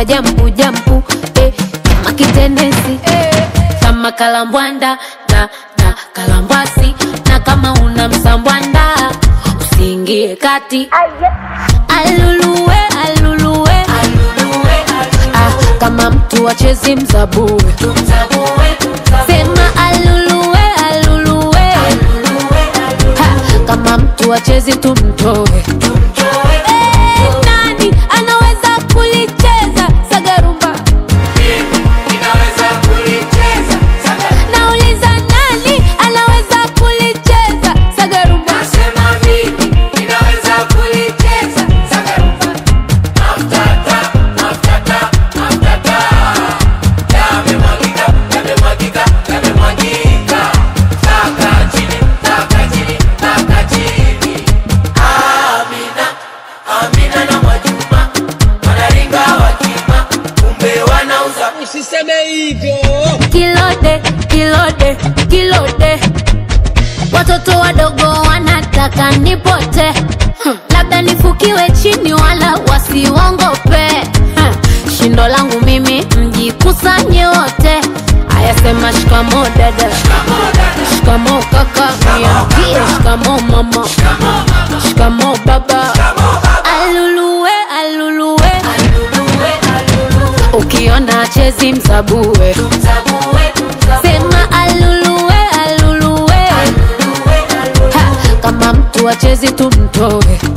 anavyopenda jampu jampu eh, kama kitenesi eh, kama kalambwanda na, na kalambwasi na kama una msambwanda usiingie kati aluluwe aluluwe ah, kama mtu wachezi mzabue sema aluluwe aluluwe ha, kama mtu wachezi tumtoe Eh, nani anaweza kulicheza sagarumba nauliza nani anaweza kulicheza sagarumba Usiseme hivyo. kilode kilode kilode watoto wadogo wanataka nipote hmm. labda nifukiwe chini wala wasiwongope hmm. shindo langu mimi mjikusanye wote ayasema shikamo dada shikamo kaka niambie shikamo mama shikamo baba aluluwe aluluwe ukiona chezi msabue sema aluluwe aluluwe ha, kama mtu achezi tumtoe